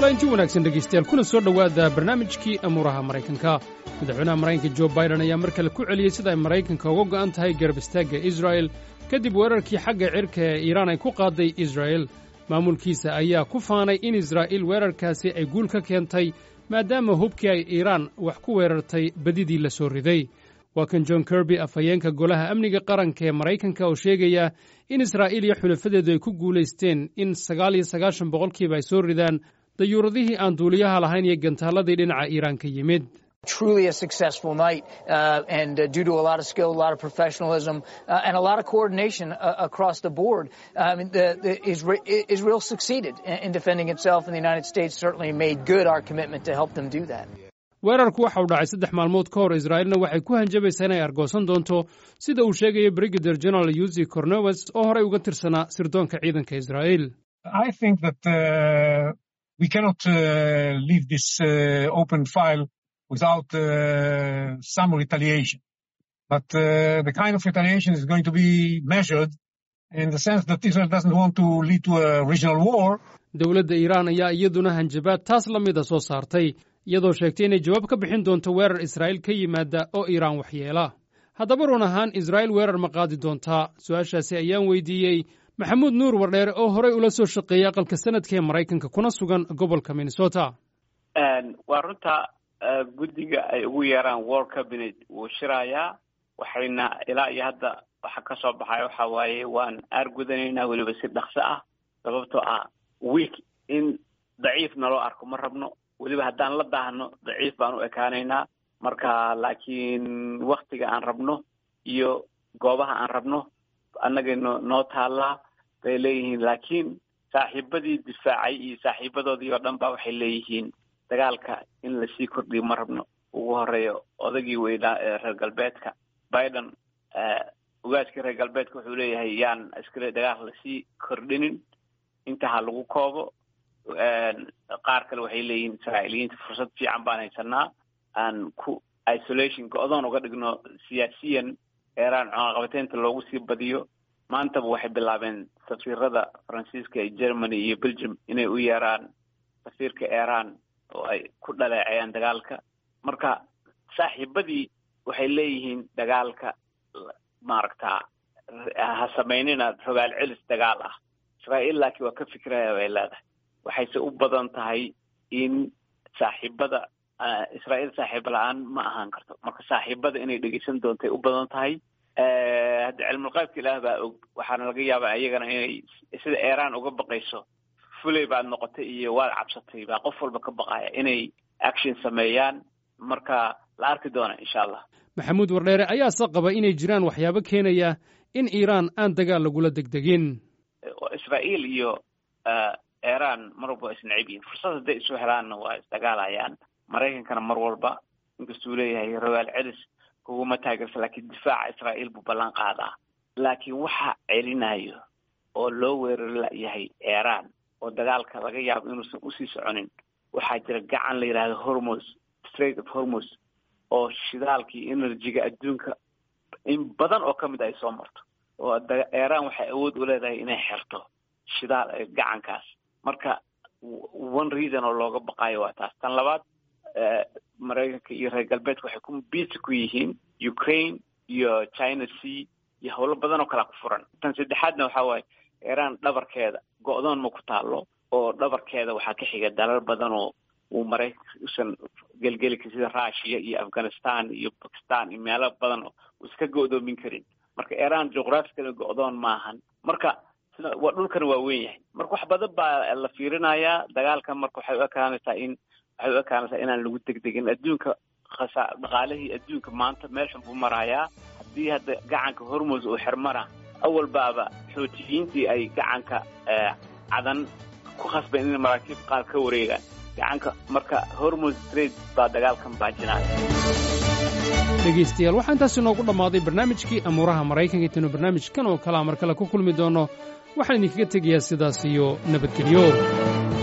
kulanti wanaagsan dhegaystayaal kuna soo dhowaada barnaamijkii amuuraha maraykanka madaxweynaha maraykanka jo baiden ayaa mar kale ku celiyey sida ay maraykanka uga go'an tahay garab istaagga israa'el kadib weerarkii xagga cirka ee iiraan ay ku qaaday israa'el maamulkiisa ayaa ku faanay in israa'iil weerarkaasi ay guul ka keentay maadaama hubkii ay iiraan wax ku weerartay badidii la soo riday waa kan john kirby afhayeenka golaha amniga qaranka ee maraykanka oo sheegaya in israa'iil iyo xulafadeedu ay ku guulaysteen in sagaal iyo sagaashan boqolkiiba ay soo ridaan dayuuradihii aan duuliyaha lahayn iyo gantaaladii dhinaca iiraan ka yimid truly a successful night uh, and uh, due to a lot of skill, a lot of professionalism, uh, and a lot of coordination uh, across the board. I mean, the, the Isra- Israel succeeded in, in defending itself, and the United States certainly made good our commitment to help them do that. weerarku waxa uu dhacay saddex maalmood ka hor israa'iilna waxay ku hanjabaysaa inay argoosan doonto sida uu sheegayo brigadeer general yusi cornewes oo horey uga tirsanaa sirdoonka ciidanka israa'iil I think that uh, we cannot uh, leave this uh, open file without uh, some retaliation. But uh, the kind of retaliation is going to be measured in the sense that Israel doesn't want to lead to a regional war. dowladda iiraan ayaa iyaduna hanjabaad taas la mida soo saartay iyadoo sheegtay inay jawaab ka bixin doonto weerar israa'iil ka yimaada oo iiraan waxyeela haddaba run ahaan israa'iil weerar ma qaadi doontaa su-aashaasi ayaan weydiiyey maxamuud nuur wardheere oo horey ula soo shaqeeyey aqalka sanadka ee maraykanka kuna sugan gobolka minnesota waa runta guddiga ay ugu yeeraan world cabinet wuu shirayaa waxayna ilaa iyo hadda waxa ka soo baxay waxa waaye waan aargudanaynaa weliba si dhaqso ah sababtoo ah week in daciif naloo arko ma rabno weliba haddaan la daahno daciif baan u ekaanaynaa marka laakiin waktiga aan rabno iyo goobaha aan rabno annagay no noo taallaa bay leeyihiin laakiin saaxiibadii difaacay iyo saaxiibadoodii oo dhan ba waxay leeyihiin dagaalka in lasii kordhiyo ma rabno ugu horeeyo odagii weynaa ee reer galbeedka biden ugaaskii reer galbeedka wuxuu leeyahay yaan iskale dagaal lasii kordhinin inta ha lagu koobo qaar kale waxay leeyihiin israa'iiliyiinta fursad fiican baan haysanaa aan ku isolation go-doon uga dhigno siyaasiyan eeraan cunaqabateynta loogu sii badiyo maantaba waxay bilaabeen safiirada faransiiska ee germany iyo belgium inay u yeeraan safiirka iran oo ay ku dhaleecayaan dagaalka marka saaxiibadii waxay leeyihiin dagaalka maaragtaa ha samaynina rogaal celis dagaal ah israa'iil laakiin waa ka fikiraya bay leedahay waxayse u badan tahay in saaxiibada israa'iil saaxiiba la-aan ma ahaan karto marka saaxiibada inay dhegeysan doontay u badan tahay hadda cilmulqaybka ilaah baa og waxaana laga yaabaa iyagana inay sida iran uga baqayso fuley baad noqotay iyo waad cabsatay baa qof walba ka baqaya inay action sameeyaan marka la arki doona insha allah maxamuud wardheere ayaase qaba inay jiraan waxyaabo keenaya in iiraan aan dagaal lagula degdegin israa'iil iyo iran mar walba waa isnacib yihin fursad hadday isu helaanna waa isdagaalayaan maraykankana mar walba inkastuu leeyahay rogaal celis kuguma taageersa laakiin difaaca israa'iil buu ballan qaadaa laakiin waxa celinayo oo loo weerari yahay iran oo dagaalka laga yaabo inuusan usii soconin waxaa jira gacan la yidhahdo hormos straight of hormos oo shidaalkii energyga adduunka in badan oo kamid ay soo marto oo iran waxay awood u leedahay inay xerto shidaal gacankaas marka one reason oo looga baqaayo waa taas tan labaad maraykanka iyo reer galbeedka waxay ku busy ku yihiin ukraine iyo china sea iyo howlo badan oo kalea ku furan tan saddexaadna waxaa waaye iran dhabarkeeda go-doon ma ku taalo oo dhabarkeeda waxaa ka xiga dalal badan oo uu maraykanka usan gelgeli karin sida russia iyo afghanistan iyo bakistan iyo meelo badan oo uu iska go-doomin karin marka iran juqraafikana go-doon maahan marka sida waa dhulkana waa weyn yahay marka wax badan baa la fiirinayaa dagaalkan marka waxay u ekaanaysaa in waxay u ekaanaysaa inaan lagu degdegin adduunka khasa dhaqaalihii adduunka maanta meel xun buu marayaa haddii hadda gacanka hormos uu xirmana awal baaba xootiyiintii ay gacanka cadan ku khasbeen in maraakiib qaar ka wareegaan gacanka marka hormos trade baa dagaalkan baajinaya dhegaystayaal waxaa intaas inoogu dhammaaday barnaamijkii amuuraha maraykanka intaynu barnaamijkan oo kalea mar kale ku kulmi doonno waxaan idinkaga tegayaa sidaas iyo nabadgelyo